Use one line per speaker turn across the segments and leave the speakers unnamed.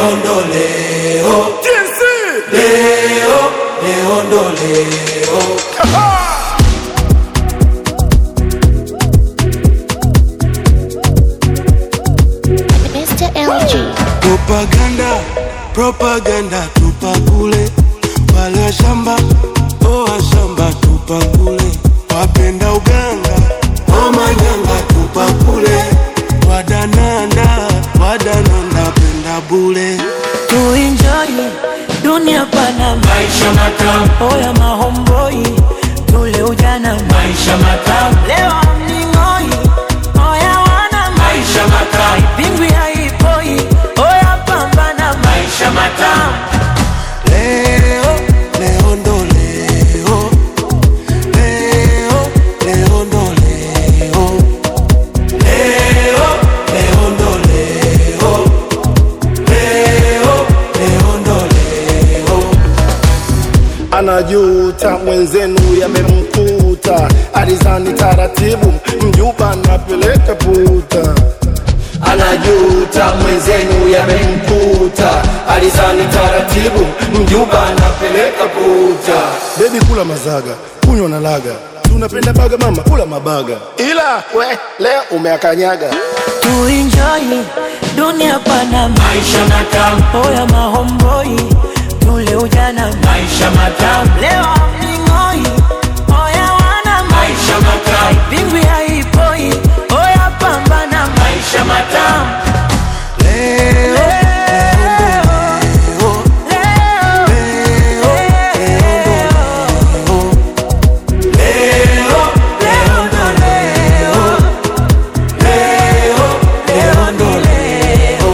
leo ndo leo, leo leo ndo leo.
Mr. LG.
Propaganda, propaganda tupa kule, wale wa shamba oh wa shamba tupa kule, wapenda uganga oh manyanga tupa kule, wadananda wadananda penda bule,
tuenjoy dunia pana
Maisha matamu,
oya mahomboi tule ujana
maisha matamu,
leo mning'oi oya wana
maisha matamu,
pingwi haipoi oya pambana
maisha matamu.
leo leo ndo leo, leo leo ndo leo,
Leo, leo ndo leo, leo, leo ndo leo.
anajuta mwenzenu yamemkuta, alizani taratibu mjuba napeleka puta.
Anajuta mwenzenu yamemkuta, alizani taratibu, mjuba anapeleka puta.
Bebi kula mazaga, kunywa na laga, tunapenda baga mama, kula mabaga, ila we leo umeakanyaga.
tuenjoy dunia pana
Maisha matamu,
oya mahomboi tule ujana
maisha matamu,
leo mning'oi oya wana
maisha matamu,
pingwi haipoi oya pambana
maisha matamu.
leo
Leo, leo ndo leo, leo, leo ndo leo.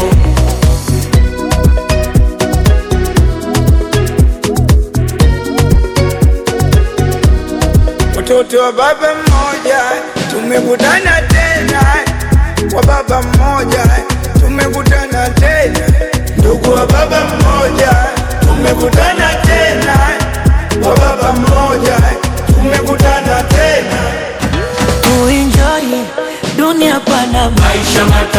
Watoto wa baba mmoja tumekutana tena, wa baba mmoja tumekutana tena, ndugu wa baba mmoja tumekutana tena, wa baba mmoja tumekutana tena.
tuenjoy dunia pana
Maisha matamu,